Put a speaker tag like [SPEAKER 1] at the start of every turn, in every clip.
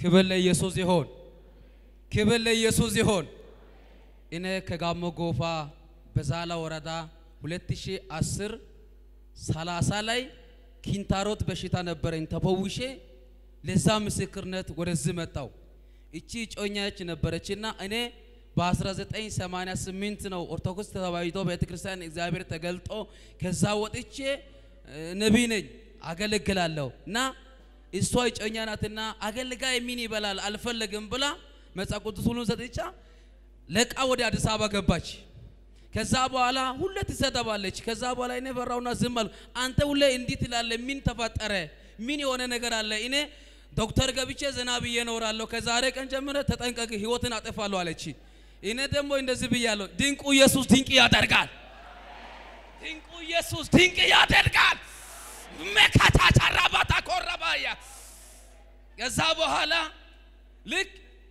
[SPEAKER 1] ክብር ለኢየሱስ ይሆን። ክብር ለኢየሱስ ይሆን። እኔ ከጋሞ ጎፋ በዛላ ወረዳ 2010 30 ላይ ኪንታሮት በሽታ ነበረኝ ተፈውሼ ለዛ ምስክርነት ወደዚህ መጣው። እቺ ጮኛች ነበረችና እኔ በ1988 ነው ኦርቶዶክስ ተዋሕዶ ቤተክርስቲያን እግዚአብሔር ተገልጦ ከዛ ወጥቼ ነቢይ ነኝ አገለግላለሁ እና እሷ እጮኛ ናትና አገልጋይ ምን ይበላል አልፈለግም ብላ መጽሐፍ ቅዱስ ሁሉን ሰጥቻ ለቃ ወደ አዲስ አበባ ገባች። ከዛ በኋላ ሁሌ ትሰደባለች። ከዛ በኋላ እኔ ፈራውና ዝም አልኩ። አንተ ሁሌ እንዲህ ትላለህ፣ ምን ተፈጠረ? ምን የሆነ ነገር አለ? እኔ ዶክተር ገብቼ ዘና ብዬ እኖራለሁ። ከዛሬ ቀን ጀምረ ተጠንቀቅ፣ ህይወትን አጠፋለሁ አለች። እኔ ደግሞ እንደዚህ ብያለሁ፣ ድንቁ ኢየሱስ ድንቅ ያደርጋል። ድንቁ ኢየሱስ ድንቅ ያደርጋል። መካታቻራባታ ኮረባያ ከዛ በኋላ ልክ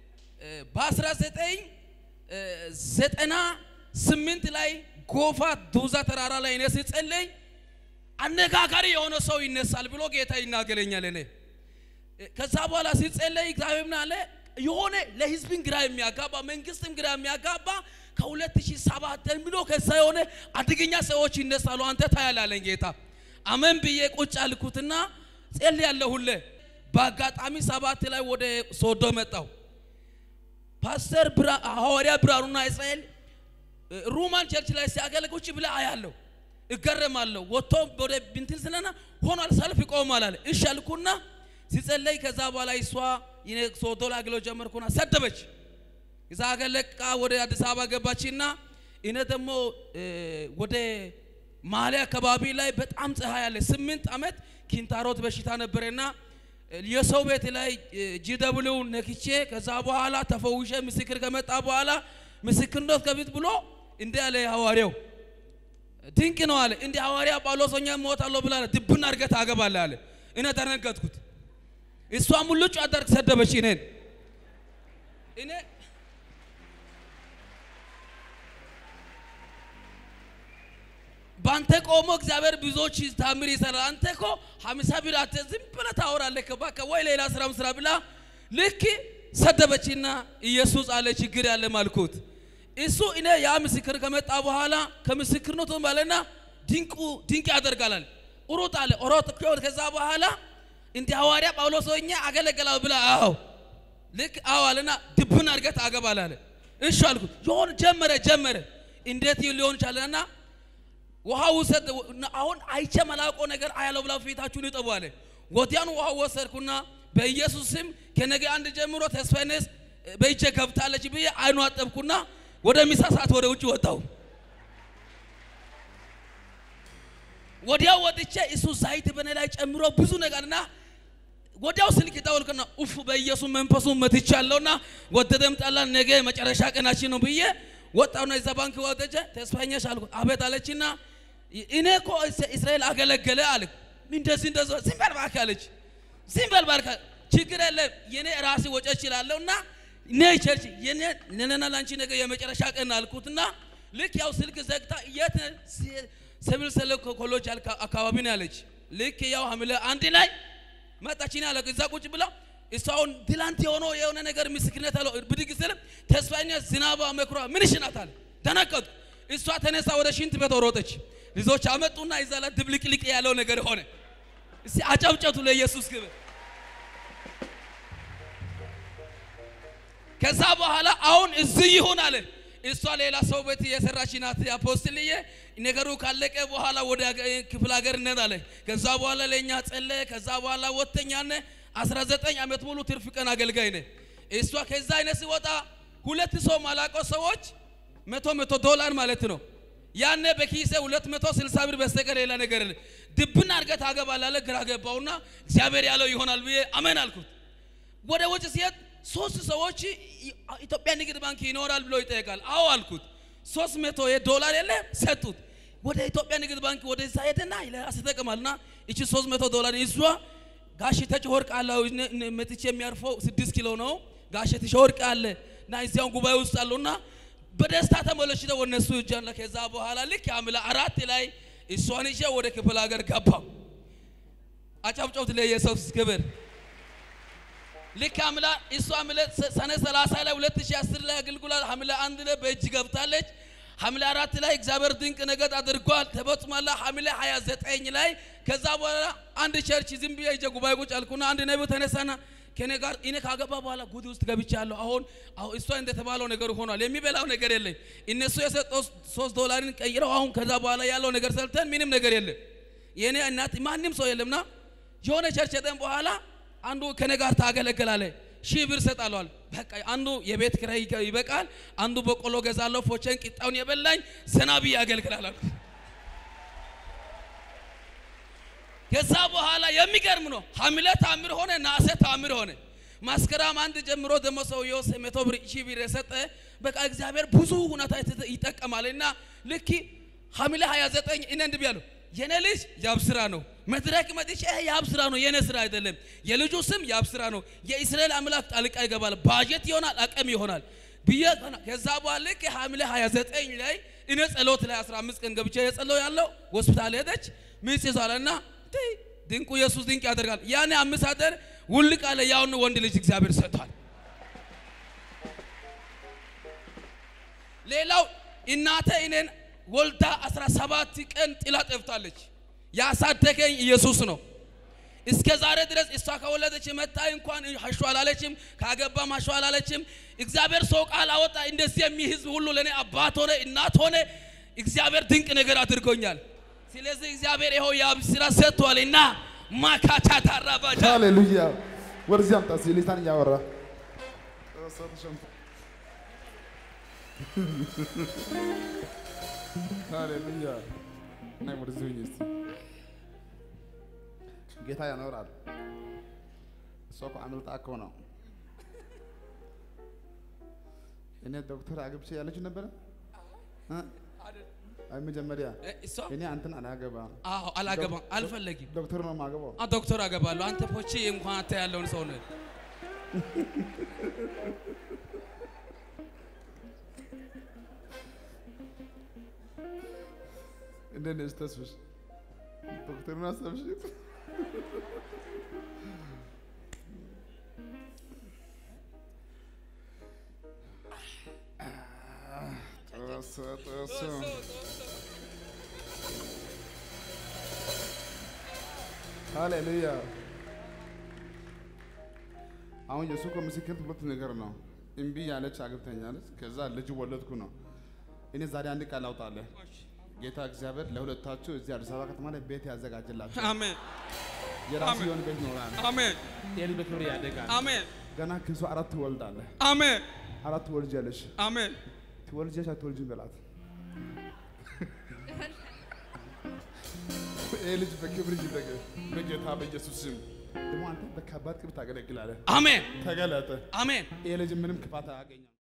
[SPEAKER 1] በ1998 ላይ ጎፋ ዱዛ ተራራ ላይ እኔ ስጸለይ አነጋጋሪ የሆነ ሰው ይነሳል ብሎ ጌታ ይናገረኛል። እኔ ከዛ በኋላ ሲጸለይ እግዚአብሔር ምን አለ የሆነ ለህዝብን ግራ የሚያጋባ መንግስትም ግራ የሚያጋባ ከ2007 ብሎ ከዛ የሆነ አደገኛ ሰዎች ይነሳሉ። አንተ ታያላለኝ ጌታ አመን ብዬ ቁጭ አልኩትና ጸልያለሁ ሁሌ። በአጋጣሚ ሰባት ላይ ወደ ሶዶ መጣው። ፓስተር ሐዋርያ ብርሃኑና እስራኤል ሩማን ቸርች ላይ ሲያገለግሉ ቁጭ ብለ አያለሁ፣ እገረማለሁ። ወጥቶ ወደ ብንትል ስለና ሆኗል ሰልፍ ይቆማል አለ። እሺ አልኩና ሲጸለይ ከዛ በኋላ እሷ ይኔ ሶዶ ላይ አገለው ጀመርኩና ሰደበች። እዛ አገለቃ ወደ አዲስ አበባ ገባችና እኔ ደግሞ ወደ ማሊያ አካባቢ ላይ በጣም ፀሐይ አለ። ስምንት ዓመት ኪንታሮት በሽታ ነበረና የሰው ቤት ላይ ጂደብሊው ነክቼ ከዛ በኋላ ተፈውሼ ምስክር ከመጣ በኋላ ምስክርነት ከፊት ብሎ እንዲህ አለ ሐዋርያው፣ ድንቅ ነው አለ። እንዲህ ሐዋርያ ጳውሎስ ሆኜ እሞታለሁ ብላ ድብን አድርገህ ታገባለህ አለ። እኔ ደነገጥኩት። እሷ ሙልጭ አደርግ ሰደበች እኔን እኔ ባንተ ቆሞ እግዚአብሔር ብዙዎች ታምር ይሰራል። አንተ እኮ ሀምሳ ብር አተ ዝም ብለህ ታወራለህ። ባካ ወይ ሌላ ስራም ስራ ብላ ልክ ሰደበችና ኢየሱስ አለ ችግር ያለ ማልኩት እሱ እኔ ያ ምስክር ከመጣ በኋላ ከምስክርነቱ ባለና ድንቁ ድንቅ ያደርጋላል። ሩጥ አለ ሮጥ ከዛ በኋላ እንዲህ ሐዋርያ ጳውሎስ ሆኜ አገለገላው ብላ አዎ ልክ አዎ አለና ድብን አድርገህ ታገባለህ አለ። እሺ አልኩት። ይሆን ጀመረ ጀመረ እንዴት ሊሆን ቻለና ውሃ ውሰድ አሁን አይቼ መላቆ ነገር አያለው ብላ ፊታችሁን ይጠቡ አለ። ወዲያኑ ውሃ ወሰድኩና በኢየሱስ ስም ከነገ አንድ ጀምሮ ተስፋዬንስ በእጄ ገብታለች ብዬ አይኑ አጠብኩና ወደ ምሳ ሰዓት ወደ ውጭ ወጣሁ። ወዲያው ወጥቼ እሱ ዘይት በኔ ላይ ጨምሮ ብዙ ነገርና ወዲያው ስልክ ደወልኩና ኡፍ በኢየሱስ መንፈሱን መትቻለሁና ወደደም ጠላን ነገ መጨረሻ ቀናችን ነው ብዬ ወጣውና እዛ ባንክ ወጥቼ ተስፋኛሽ አልኩ። አቤት አለችና እኔ እኮ እስራኤል አገለገለ አለ። እንደዚህ እንደዚህ ዝም በል እባክህ አለች። ዝም በል እባክህ ችግር የለም የኔ ራሴ ወጪ እችላለሁና እኔ ቸርች የኔ ነነና ላንቺ ነገ የመጨረሻ ቀን አልኩትና ልክ ያው ስልክ ዘግታ የት ሲቪል ሰለ ኮሌጅ አካባቢ ነው ያለች። ልክ ያው ሐምሌ አንድ ላይ መጣችኝ አለ። እዛ ቁጭ ብላ እሷውን ትላንት የሆነው የሆነ ነገር ምስክርነት አለው ብድግ ስል ተስፋኛ ዝናባ መኩራ ምን ይሽናት አለ። ደነገጥኩ። እሷ ተነሳ ወደ ሽንት ቤት ሮጠች። ልጆች አመጡና እዛ ላይ ድብልቅልቅ ያለው ነገር ሆነ። እስቲ አጨብጨቱ ለኢየሱስ ክብር። ከዛ በኋላ አሁን እዚህ ይሁን አለ። እሷ ሌላ ሰው ቤት የሰራች ናት። አፖስትልዬ ነገሩ ካለቀ በኋላ ወደ ክፍለ ሀገር እንሄዳለ። ከዛ በኋላ ለእኛ ጸለየ። ከዛ በኋላ ወተኛነ 19 ዓመት ሙሉ ትርፍ ቀን አገልጋይ ነ እሷ ከዛ አይነት ሲወጣ ሁለት ሰው ማላቆ ሰዎች መቶ መቶ ዶላር ማለት ነው። ያኔ በኪሴ 260 ብር በስተቀር ሌላ ነገር ድብና አድርገህ ታገባላለህ። ግራ ገባውና እግዚአብሔር ያለው ይሆናል ብዬ አመን አልኩት። ወደ ውጭ ሲሄድ ሶስት ሰዎች ኢትዮጵያ ንግድ ባንክ ይኖራል ብሎ ይጠይቃል። አዎ አልኩት። ሶስት መቶ ዶላር የለ ሰጡት። ወደ ኢትዮጵያ ንግድ ባንክ ወደዛ ሄደና ለራስ ተጠቅማልና እቺ ሶስት መቶ ዶላር ይዟ ጋሽ ተጨወርቅ አለ መጥቼ የሚያርፈው ስድስት ኪሎ ነው። ጋሽ ተጨወርቅ አለ እና እዚያውን ጉባኤ ውስጥ አለውና በደስታ ተመለሽተ ወነሱ እጃለ ከዛ በኋላ ልክ አምላ አራት ላይ እሷን ይዤ ወደ ክፍለ ሀገር ገባው። አጨብጨቡት ለኢየሱስ ክብር። ልክ ሐምሌ እሷ ሐምሌ ሰኔ 30 ላይ 2010 ላይ አገልግላ ሐምሌ አንድ ላይ በእጅ ገብታለች። ሐምሌ አራት ላይ እግዚአብሔር ድንቅ ነገር አድርጓል ተፈጽሟል። ሐምሌ 29 ላይ ከዛ በኋላ አንድ ቸርች ዝም ብዬ ሂጄ ጉባኤ ቁጭ አልኩና አንድ ነቢይ ተነሳና ከኔ ጋር እኔ ካገባ በኋላ ጉድ ውስጥ ገብቻለሁ። አሁን አሁን እሷ እንደተባለው ነገር ሆኗል። የሚበላው ነገር የለም። እነሱ የሰጠው ሶስት ዶላርን ቀይረው አሁን ከዛ በኋላ ያለው ነገር ሰልተን ምንም ነገር የለም። የኔ እናት ማንም ሰው የለምና የሆነ ቸርች ሄደን በኋላ አንዱ ከኔ ጋር ታገለግላለ ሺህ ብር ሰጣለዋል። በቃ አንዱ የቤት ኪራይ ይበቃል፣ አንዱ በቆሎ ገዛለሁ፣ ፎቸን ቂጣውን የበላኝ ሰናቢ ያገልግላል። ከዛ በኋላ የሚገርም ነው። ሐምሌ ታምር ሆነ፣ ነሐሴ ታምር ሆነ። መስከረም አንድ ጀምሮ ደግሞ ሰውየው መቶ ብር ሺህ ብር የሰጠ በቃ እግዚአብሔር ብዙ ሁኔታ ይጠቀማል። እና ልክ ሐምሌ 29 እኔ እንዲህ ብያለሁ የኔ ልጅ ያብስራ ነው። መድረክ መጥቼ ይሄ ያብስራ ነው፣ የኔ ስራ አይደለም። የልጁ ስም ያብስራ ነው። የእስራኤል አምላክ ጣልቃ ይገባል፣ ባጀት ይሆናል፣ አቅም ይሆናል ብዬ ከዛ በኋላ ልክ ሐምሌ 29 ላይ እኔ ጸሎት ላይ 15 ቀን ገብቼ የጸለው ያለው ሆስፒታል ሄደች ምጽ ይዛለና ድንቁ ኢየሱስ ድንቅ ያደርጋል። ያኔ አምስት አደር ውልቅ አለ። ያውን ወንድ ልጅ እግዚአብሔር ሰጥቷል። ሌላው እናቴ እኔን ወልዳ 17 ቀን ጥላ ጠፍታለች። ያሳደገኝ ኢየሱስ ነው። እስከ ዛሬ ድረስ እሷ ከወለደች መታ እንኳን ሀሹ አላለችም፣ ካገባም ሀሹ አላለችም። እግዚአብሔር ሰው ቃል አወጣ። እንደዚህ የሚህዝብ ሁሉ ለእኔ አባት ሆነ እናት ሆነ። እግዚአብሔር ድንቅ ነገር አድርጎኛል። ስለዚህ እግዚአብሔር ይኸው የአብ ስራ ሰጥቷል እና ማካቻ ታራባጃ
[SPEAKER 2] ሃሌሉያ። ወደዚህ አምጣ እስኪ ሊታን እያወራ ሃሌሉያ። ናይ ወደዚህ ሁኝ እስኪ ጌታ ያኖራል። እሷ እኮ አምልጣ እኮ ነው። እኔ ዶክተር አግብቼ ያለችው ነበረ እ? አይ መጀመሪያ
[SPEAKER 1] እሷ
[SPEAKER 2] እኔ አንተን አላገባም
[SPEAKER 1] አዎ አላገባም አልፈለጊም።
[SPEAKER 2] ዶክተር ነው የማገባው።
[SPEAKER 1] አ ዶክተር አገባለሁ። አንተ ፖቼ እንኳን አንተ ያለውን ሰው ነህ።
[SPEAKER 2] እንዴት ነሽ ተስፍሽ? ዶክተሩን አሰብሽ? ጥሱ ጥሱ ሃሌሉያ። አሁን የእሱ እኮ ምስክር ሁለት ነገር ነው። እምቢ ያለች አግብተኛለች፣ ከዛ ልጅ ወለድኩ ነው። እኔ ዛሬ አንድ ቃል አውጣለሁ። ጌታ እግዚአብሔር ለሁለታችሁ እዚህ አዲስ አበባ ከተማ ላይ ቤት ያዘጋጅላችሁ።
[SPEAKER 1] አሜን
[SPEAKER 2] የራሱ የሆነ ቤት ይኖራል።
[SPEAKER 1] አሜን
[SPEAKER 2] ኤሊ በክብር ያደጋል።
[SPEAKER 1] አሜን
[SPEAKER 2] ገና ከሱ አራት ትወልዳለህ።
[SPEAKER 1] አሜን
[SPEAKER 2] አራት ትወልጃለሽ።
[SPEAKER 1] አሜን
[SPEAKER 2] ትወልጃለሽ አትወልጂም በላት። ይህ ልጅ በክብር ይደገ በጌታ በኢየሱስ ስም። ደግሞ አንተ በከባድ ክብር ታገለግላለህ።
[SPEAKER 1] አሜን
[SPEAKER 2] ተገለጠ።
[SPEAKER 1] አሜን
[SPEAKER 2] ይህ ልጅ ምንም ክፋት አያገኛም።